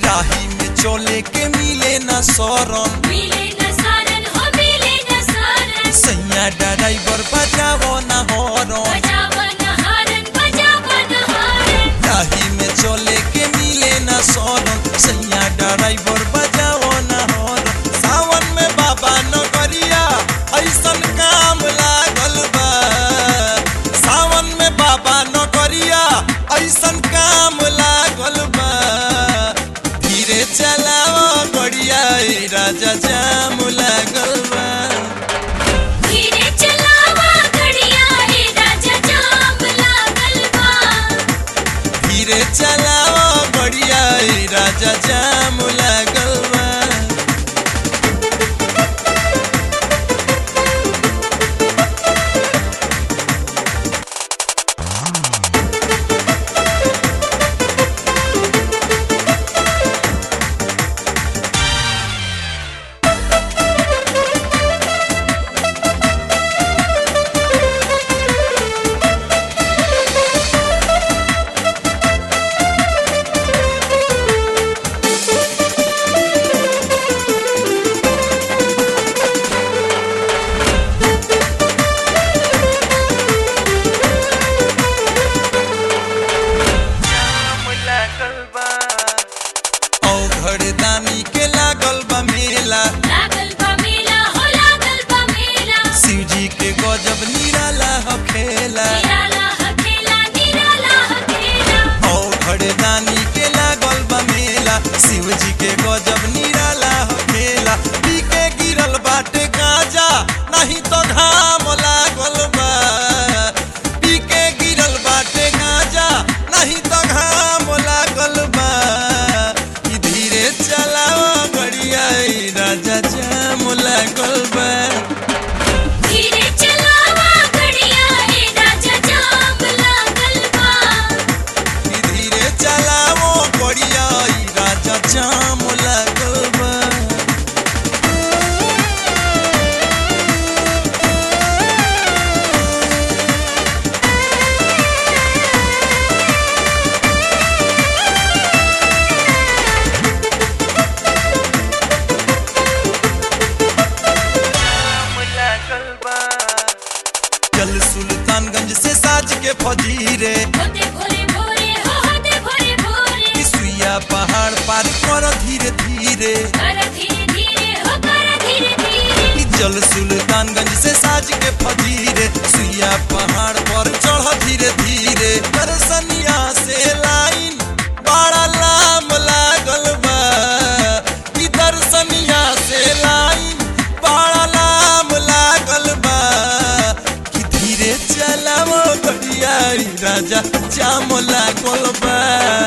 राही में चले के मिले न शरण मिले न सारन हो मिले न सारन सैया ड्राइवर बजावो न हॉर्न बजावन हारन बजावन हारन राही में चले के मिले न शरण सैया ड्राइवर बजावो न हॉर्न सावन में बाबा नगरिया ऐसन काम लागल बा सावन में बाबा नगरिया ऐसन काम लागल बा धीरे चलाओ गड़िया ए राजा जाम लागल बा धीरे चलावा गड़िया हे राजा जाम लागल बा धीरे चलाओ बढ़िया ए राजा जाम लागल बा जाम लागल बा औ घरदानी के लागल बा मेला लागल बा मेला हो लागल बा मेला शिवजी के गजब निराला ह खेला निराला हकेला निराला हकेला औ घरदानी के लागल बा मेला शिवजी के गजब निराला ह खेला पी के गिरल बाटे गाजा नहीं तो घाम लागल बा पी के गिरल बाटे गाजा नहीं तो घाम लागल बा ई धीरे चलाओ गड़िया ई राजा जाम लागल बा धीरे चलावा गड़िया हे राजा जाम लागल बा ई धीरे चलाओ गड़िया ई राजा जाम लागल बा चल सुल्तानगंज से साज के फजीरे होते भोरे भोरे हो होते भोरे भोरे सुइया पहाड़ पार कर धीरे धीरे कर धीरे धीरे हो कर धीरे धीरे चल सुल्तानगंज से साज के फजीरे सुइया पहाड़ पर चढ़ धीरे धीरे दर्शनिया से लाइन बड़ा लाम लागल बा ई दर्शनिया से लाइन बड़ा लाम लागल बा कि धीरे चलावो गड़िया ई राजा जाम लागल बा